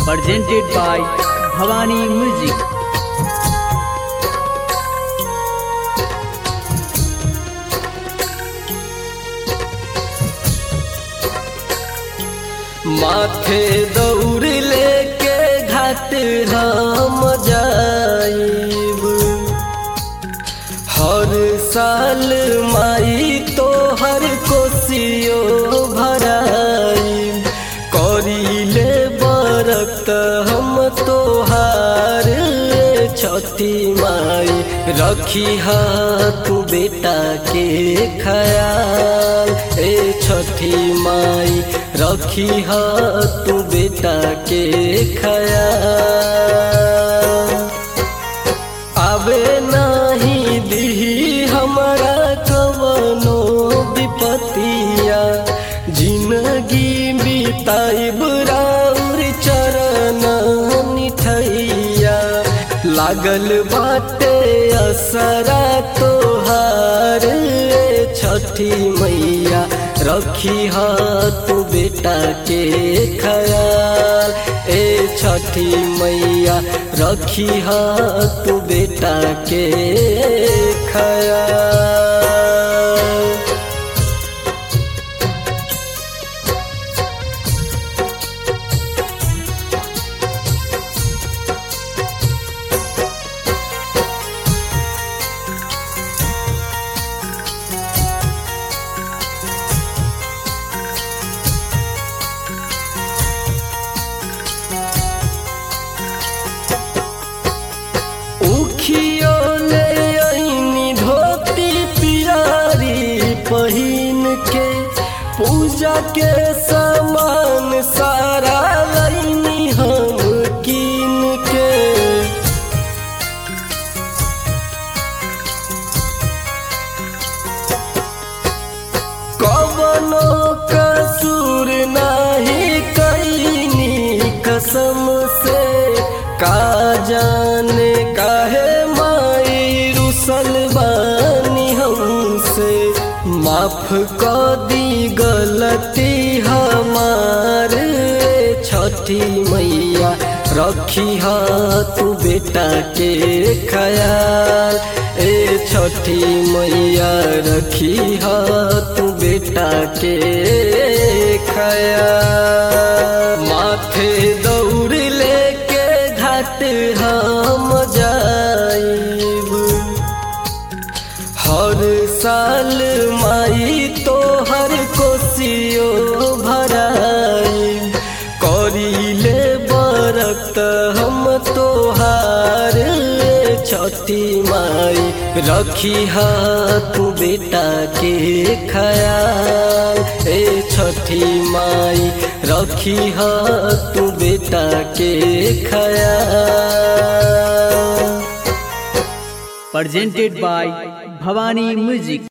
presented by Bhavani Music. माथे दौड़ लेके घाट हम जाइब हर साल माई तो हर कोसियो भराइब करीले बरत हम तोहार छठी माई रखी तू बेटा के खयाल ए छठी माई रखी तू बेटा के खयाल आवे नाही दिही हमरा कवनो विपतिया जिंदगी बिताइब राउर चरण निठैया लागल बाटे असरा तोहार छठी मैया रखी तू बेटा के खयाल ए छठी मैया रखी तू बेटा के खयाल उखियो ले आईनी धोती पियारी पहिन के पूजा के सामान सारा लईनी हम कीन के कवनो कसूर नाही कैनी कसम से का जाने काहे माई रुसल बानी हमसे माफ क दी गलती हमार छठी मैया रखी तू बेटा के खयाल ए छठी मैया रखी तू बेटा के खयाल माथे दौड़ लेके घाट हम जाइब हर साल माई तो हर कोसियो भराइब करीले बरत हम तोहार छठी माई रखी तू बेटा के खयाल ए छठी माई रखी तू बेटा के खयाल Presented by Bhavani Music.